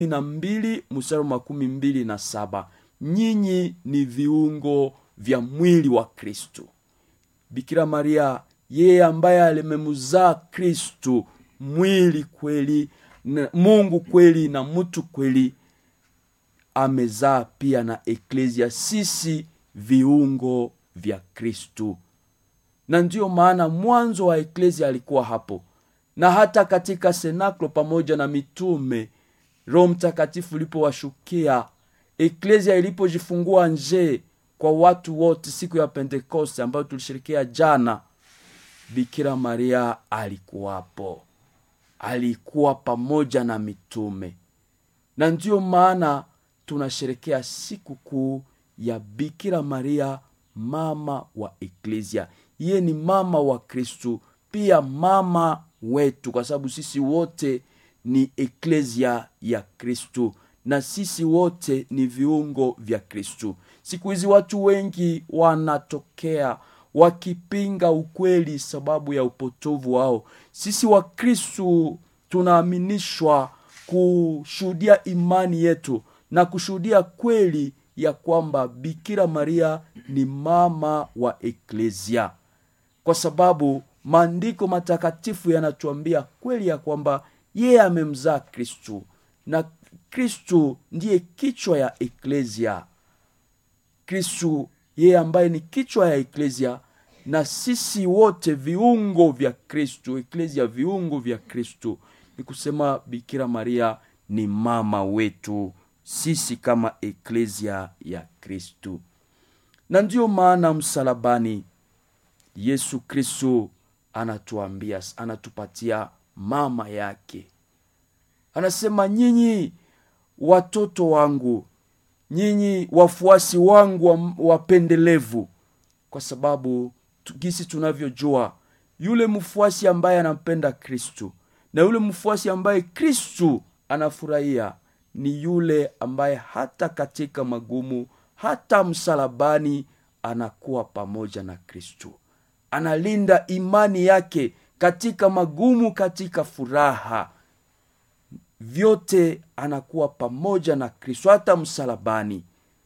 na mbili mstari wa makumi mbili na saba nyinyi ni viungo vya mwili wa kristu bikira maria yeye ambaye alimemuzaa kristu mwili kweli na mungu kweli na mtu kweli amezaa pia na eklesia sisi viungo vya kristu na ndiyo maana mwanzo wa eklesia alikuwa hapo na hata katika senaklo pamoja na mitume roho mtakatifu ulipowashukia eklesia ilipojifungua nje kwa watu wote siku ya pentekoste ambayo tulisherekea jana bikira maria alikuwapo alikuwa pamoja na mitume na ndiyo maana tunasherekea siku kuu ya bikira maria mama wa eklesia iye ni mama wa kristu pia mama wetu kwa sababu sisi wote ni eklesia ya kristu na sisi wote ni viungo vya kristu siku hizi watu wengi wanatokea wakipinga ukweli sababu ya upotovu wao sisi wa kristu tunaaminishwa kushuhudia imani yetu na kushuhudia kweli ya kwamba bikira maria ni mama wa eklesia kwa sababu maandiko matakatifu yanatuambia kweli ya kwamba yeye amemzaa kristu na kristu ndiye kichwa ya eklesia kristu yeye ambaye ni kichwa ya eklesia na sisi wote viungo vya kristu eklesia viungo vya kristu ni kusema bikira maria ni mama wetu sisi kama eklesia ya kristu na ndiyo maana msalabani yesu kristu anatuambia anatupatia mama yake anasema nyinyi watoto wangu nyinyi wafuasi wangu wapendelevu kwa sababu gisi tunavyojua yule mfuasi ambaye anampenda kristu na yule mfuasi ambaye kristu anafurahia ni yule ambaye hata katika magumu hata msalabani anakuwa pamoja na kristu analinda imani yake katika magumu katika furaha vyote anakuwa pamoja na kristo hata msalabani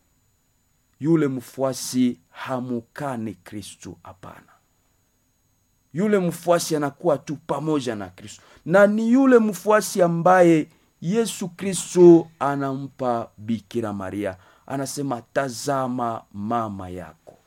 yule mfuasi hamukani kristu hapana yule mfuasi anakuwa tu pamoja na kristo na ni yule mfuasi ambaye yesu kristo anampa bikira maria anasema tazama mama yako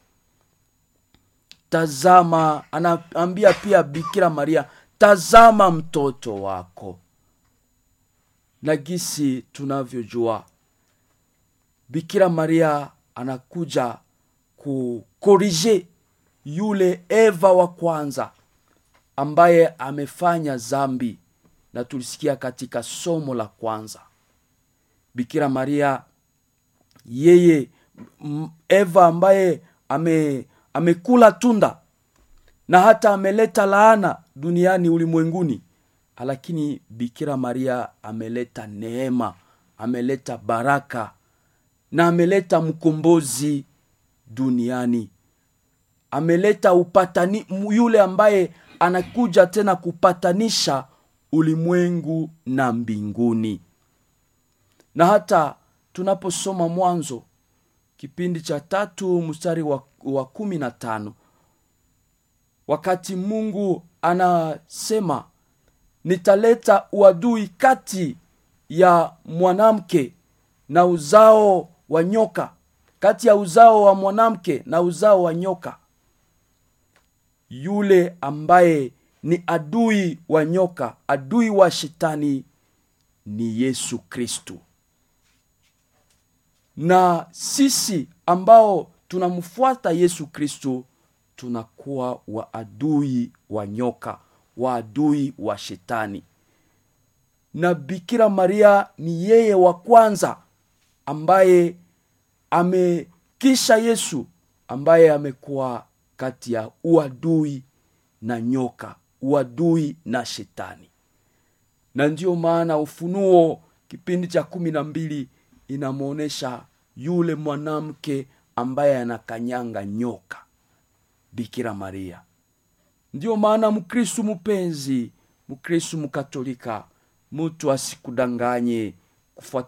tazama anaambia pia bikira maria tazama mtoto wako na gisi tunavyojua bikira maria anakuja kukorije yule eva wa kwanza ambaye amefanya zambi na tulisikia katika somo la kwanza bikira maria yeye eva ambaye ame amekula tunda na hata ameleta laana duniani ulimwenguni lakini bikira maria ameleta neema ameleta baraka na ameleta mkombozi duniani ameleta upatani yule ambaye anakuja tena kupatanisha ulimwengu na mbinguni na hata tunaposoma mwanzo kipindi cha tatu mstari wa, wa kumi na tano wakati mungu anasema nitaleta uadui kati ya mwanamke na uzao wa nyoka kati ya uzao wa mwanamke na uzao wa nyoka yule ambaye ni adui wa nyoka adui wa shetani ni yesu kristu na sisi ambao tunamfuata yesu kristu tunakuwa waadui wa nyoka waadui wa shetani na bikira maria ni yeye wa kwanza ambaye amekisha yesu ambaye amekuwa kati ya uadui na nyoka uadui na shetani na ndiyo maana ufunuo kipindi cha kumi na mbili inamwonyesha yule mwanamke ambaye anakanyanga nyoka bikira maria ndiyo maana mkristu mpenzi mkristu mkatolika mtu asikudanganye kufuatana